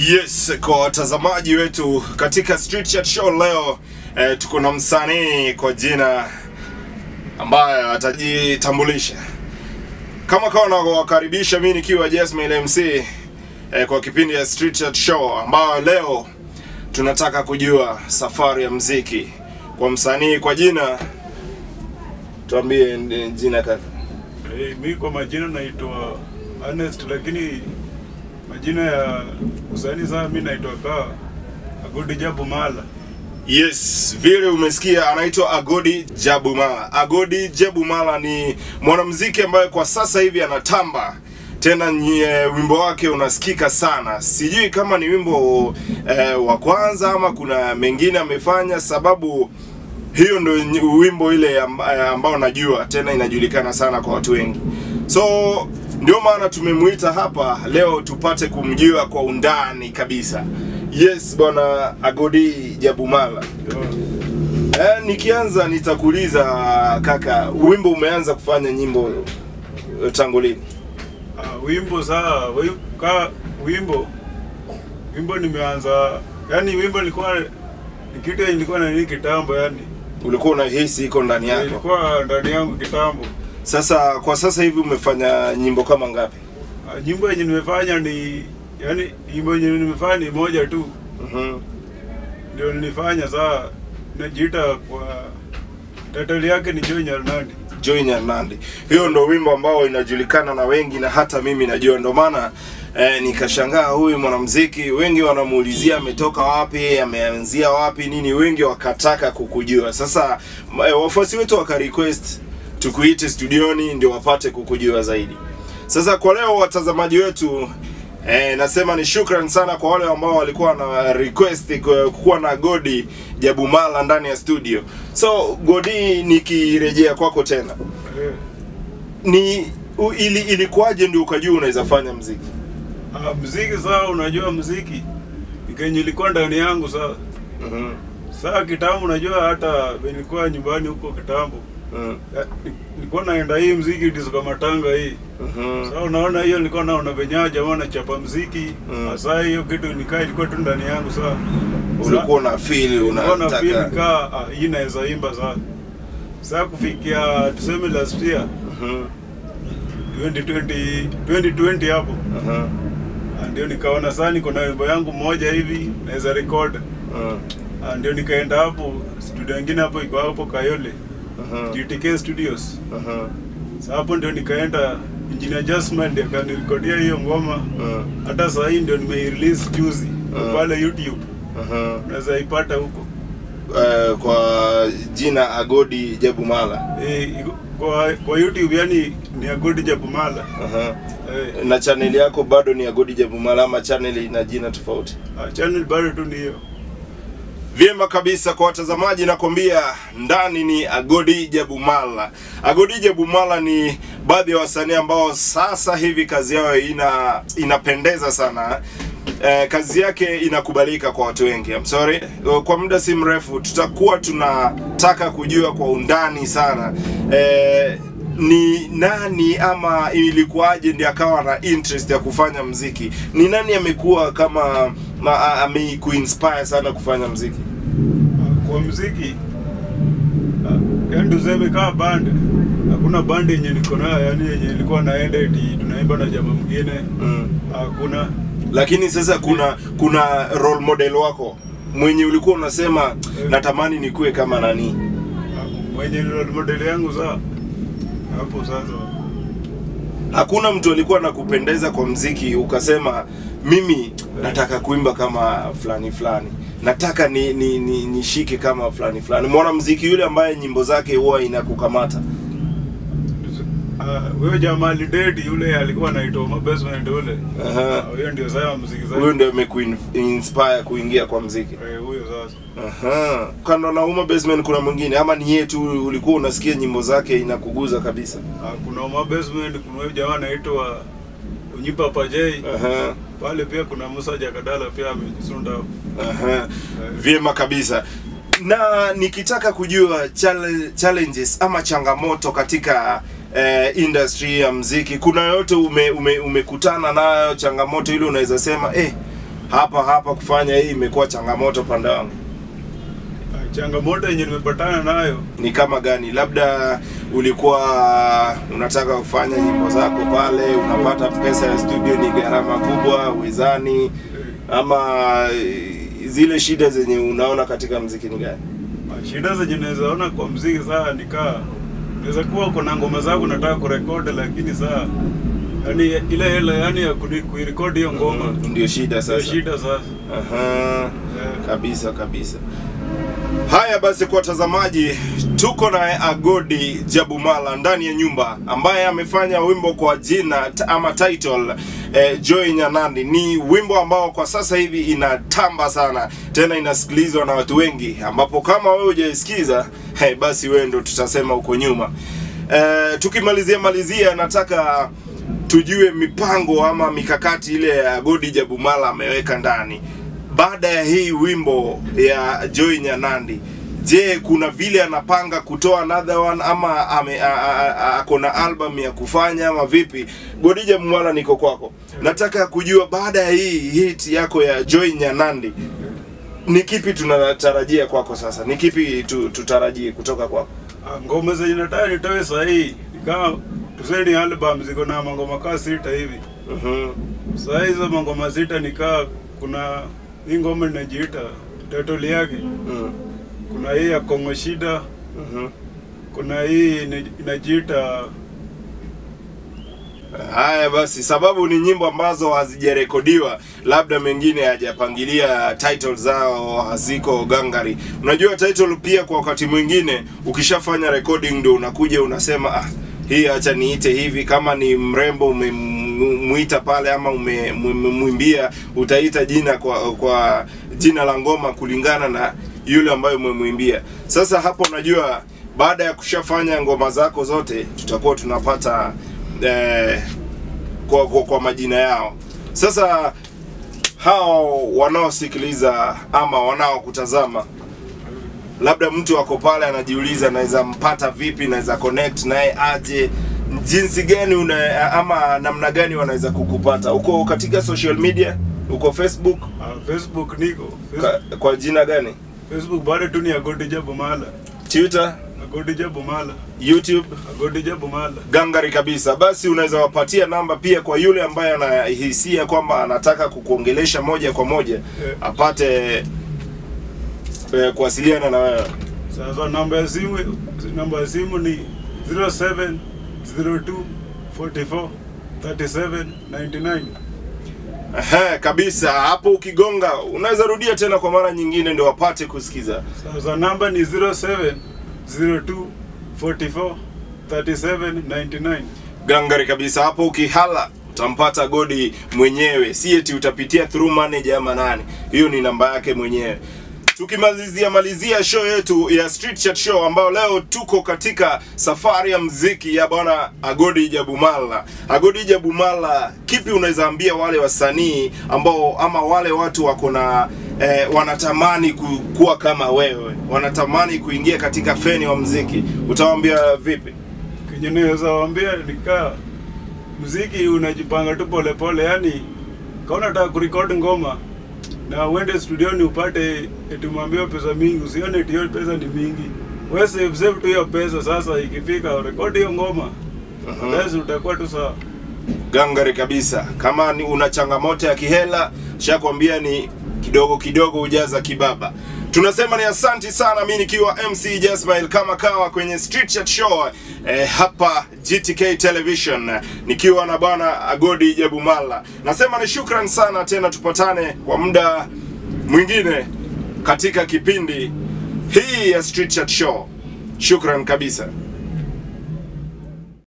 Yes, kwa watazamaji wetu katika Street Chat Show leo eh, tuko na msanii kwa jina ambaye atajitambulisha kama kawa nawakaribisha mimi nikiwa Jasmine MC eh, kwa kipindi ya Street Chat Show ambayo leo tunataka kujua safari ya mziki kwa msanii kwa jina, tuambie eh, jina kaka. Eh, mi kwa majina naitwa Ernest, lakini majina ya usanii sana mi naitwa ka Agudi Jabu Mala. Yes, vile umesikia anaitwa Agodi Jabumala. Agodi Jabumala ni mwanamuziki ambaye kwa sasa hivi anatamba tena nye, wimbo wake unasikika sana. Sijui kama ni wimbo eh, wa kwanza ama kuna mengine amefanya, sababu hiyo ndio ny- wimbo ile amb- eh, ambao najua tena inajulikana sana kwa watu wengi. So ndio maana tumemwita hapa leo tupate kumjua kwa undani kabisa. Yes, bwana Agodi Jabumala. Eh, nikianza nitakuuliza kaka, wimbo umeanza kufanya nyimbo eh, tangu lini? Uh, wimbo saa wi- ka wimbo wimbo nimeanza, yani wimbo nilikuwa ni kitu yenye nilikuwa na nini kitambo, yani Ulikuwa unahisi iko ndani yako. ilikuwa ndani yangu kitambo. Sasa kwa sasa hivi umefanya nyimbo kama ngapi? Uh, nyimbo yenye nimefanya ni yani, nyimbo yenye nimefanya ni moja tu Mhm. ndio nilifanya saa, najiita kwa title yake ni Joy Nyarnandi. Joy Nyanandi. Hiyo ndo wimbo ambao inajulikana na wengi na hata mimi najua, ndo maana eh, nikashangaa huyu mwanamuziki, wengi wanamuulizia ametoka wapi, ameanzia wapi, nini, wengi wakataka kukujua. Sasa m- eh, wafuasi wetu waka request tukuite studioni ndio wapate kukujua zaidi. Sasa kwa leo watazamaji wetu Eh, nasema ni shukran sana kwa wale ambao walikuwa na request ku- kuwa na Godi Jabumala ndani ya studio. So Godi, nikirejea kwako tena, Eh. ni u, ili ilikuwaje ndio ukajua unaweza fanya mziki? Ah, mziki saa, unajua mziki ni kenye ilikuwa ndani yangu saa. Mhm. Saa kitambo, unajua hata nilikuwa nyumbani huko kitambo, Mhm. Ya, ni- nilikuwa naenda hii mziki disko matanga hii. Mhm. Sasa unaona hiyo, nilikuwa naona venyewe jamaa nachapa mziki Mm. sasa. Hiyo kitu nikaa ilikuwa tu ndani yangu saa. Ulikuwa una feel Nilikuwa na feel unataka. kaa ah, hii naweza imba saa. Saa kufikia tuseme last year Mhm. 2020 2020 hapo Mhm. Ah, ndio nikaona saa niko na wimbo yangu moja hivi naweza record. Mhm. Ah, ndio nikaenda hapo studio nyingine hapo iko hapo Kayole Mhm. GTK Studios. Mhm. Sasa hapo ndio nikaenda Engineer Jasmine ndiye akanirekodia hiyo ngoma. Mhm. Hata saa hii ndio nimeirelease juzi Mm. pale YouTube, Mhm. unaweza ipata huko. Eh, kwa jina Agodi Jabumala. Eh, iko- kwa kwa YouTube yani ni Agodi Jabumala. Mhm. Eh, Na channel yako bado ni Agodi Jabumala ama channel ina jina tofauti? ah, channel bado tu ni hiyo. Vyema kabisa kwa watazamaji, nakwambia ndani ni Agodi Jabumala. Agodi Jabumala ni baadhi ya wasanii ambao sasa hivi kazi yao ina inapendeza sana. Eh, kazi yake inakubalika kwa watu wengi. I'm sorry. Kwa muda si mrefu tutakuwa tunataka kujua kwa undani sana eh, ni nani ama ilikuwaje ndiye akawa na interest ya kufanya mziki? Ni nani amekuwa kama ma- amekuinspire sana kufanya mziki? Ah, Kwa muziki ah, yani tuseme kama band, hakuna band yenye niko nayo yani yenye ilikuwa naenda eti tunaimba na jamaa mwingine, Mm. hakuna. Lakini sasa kuna kuna role model wako mwenye ulikuwa unasema natamani nikuwe kama nani? Ah, Mwenye role model yangu saa hapo sasa Hakuna mtu alikuwa nakupendeza kwa mziki ukasema mimi nataka kuimba kama fulani fulani, nataka ni, ni, ni, nishike kama fulani fulani, mwanamziki yule ambaye nyimbo zake huwa inakukamata. Ah, huyo jamaa lidedi yule alikuwa anaitwa Oma Basement yule. Aha. Ah, Huyo ndio sasa muziki Huyo zake. ndio amekuinspire kuingia kwa mziki. Eh, huyo sasa. Aha. Kando na Uma Basement kuna mwingine ama ni yeye tu ulikuwa unasikia nyimbo zake inakuguza kabisa? Ah, kuna Oma Basement, kuna huyo jamaa anaitwa Unyipa Pajei. Aha. Pale pia kuna Musa Jakadala pia amejisunda hapo. Aha. Vyema kabisa. Na nikitaka kujua chale- challenges ama changamoto katika eh, industry ya mziki, kuna yote ume, ume, umekutana nayo changamoto ile unaweza sema eh, hapa hapa kufanya hii imekuwa changamoto pande wangu Ah, changamoto yenye nimepatana nayo ni kama gani? Labda ulikuwa unataka kufanya nyimbo zako pale, unapata pesa ya studio ni gharama kubwa, uwezani eh, ama eh, zile shida zenye unaona katika mziki ni gani? ah, shida zenye naweza ona kwa mziki saa nikaa naweza kuwa uko na ngoma zako nataka kurekodi lakini saa yani ile hela yani ya kuni- kuirekodi hiyo ngoma Ndio shida ndio sasa. shida sasa Aha. Eh, Kabisa kabisa. Haya basi, kwa watazamaji, tuko naye Agodi Jabumala ndani ya nyumba, ambaye amefanya wimbo kwa jina t- ama title eh, Joy Nyanandi. Ni wimbo ambao kwa sasa hivi inatamba sana, tena inasikilizwa na watu wengi, ambapo kama wewe hujaisikiza hey, basi wewe ndo tutasema uko nyuma. Eh, tukimalizia malizia, nataka tujue mipango ama mikakati ile ya Agodi Jabumala ameweka ndani baada ya hii wimbo ya Joy Nyanandi, je, kuna vile anapanga kutoa another one ama ame, a, a, a, ako na album ya kufanya ama vipi? Godija Mwala, niko kwako. Nataka kujua baada ya hii hit yako ya Joy Nyanandi, ni kipi tunatarajia kwako sasa? Ni kipi tu, tutarajie kutoka kwako? ah, ngoma zenye nataka nitoe sahii nikaa tuseni album ziko na mangoma kaa sita hivi Mhm. saa hizo mangoma sita nikaa kuna hii ngoma inajiita title yake Mm. kuna hii ya Kongo Shida Mhm. kuna hii ina- inajiita Haya basi, sababu ni nyimbo ambazo hazijarekodiwa, labda mengine hajapangilia title zao, haziko gangari. Unajua title pia, kwa wakati mwingine ukishafanya recording ndio unakuja unasema ah, hii acha niite hivi. Kama ni mrembo umemwita pale ama ume- umemwimbia, utaita jina kwa kwa jina la ngoma kulingana na yule ambaye umemwimbia. Sasa hapo unajua, baada ya kushafanya ngoma zako zote, tutakuwa tunapata eh, kwa, kwa, kwa majina yao. Sasa hao wanaosikiliza ama wanaokutazama, labda mtu ako pale anajiuliza, naweza mpata vipi, naweza connect naye aje, jinsi gani una, ama namna gani wanaweza kukupata? Uko katika social media, uko Facebook ah, Facebook niko Facebook, ka, kwa jina gani? Facebook bado tu ni Agodija Bumala Twitter, Agodija Bumala YouTube Agodija Bumala gangari kabisa. Basi unaweza wapatia namba pia kwa yule ambaye anahisia kwamba anataka kukuongelesha moja kwa moja Eh. apate eh, kuwasiliana na wewe. sasa namba ya simu namba ya simu ni 0702 44 37 99 Ehe, kabisa. Hapo ukigonga unaweza rudia tena kwa mara nyingine ndio wapate kusikiza. sasa namba ni 0702 44 37 99 Gangari kabisa. Hapo ukihala utampata Godi mwenyewe, si eti utapitia through manager ama nani. Hiyo ni namba yake mwenyewe. Tukimalizia malizia show yetu ya Street Chat Show ambayo leo tuko katika safari ya mziki ya bwana Agodi Jabumala. Agodi Jabumala, kipi unaweza ambia wale wasanii ambao ama wale watu wako na eh, wanatamani ku, kuwa kama wewe, wanatamani kuingia katika feni wa mziki, utawaambia vipi? kenye naweza waambia nikaa mziki unajipanga tu polepole yani kama unataka kurekodi ngoma na uende studioni upate eti mwambiwa pesa mingi usione eti hiyo pesa ni mingi wewe save save tu hiyo pesa sasa ikifika rekodi hiyo ngoma Mhm. basi utakuwa tu sawa gangari kabisa. Kama ni una changamoto ya kihela, shakwambia ni kidogo kidogo ujaza kibaba. Tunasema ni asanti sana, mi nikiwa MC Jasmail kama kawa kwenye Street Chat Show eh, hapa GTK Television nikiwa na bwana Agodi Jabumala. Nasema ni shukran sana tena, tupatane kwa muda mwingine katika kipindi hii ya Street Chat Show. Shukran kabisa.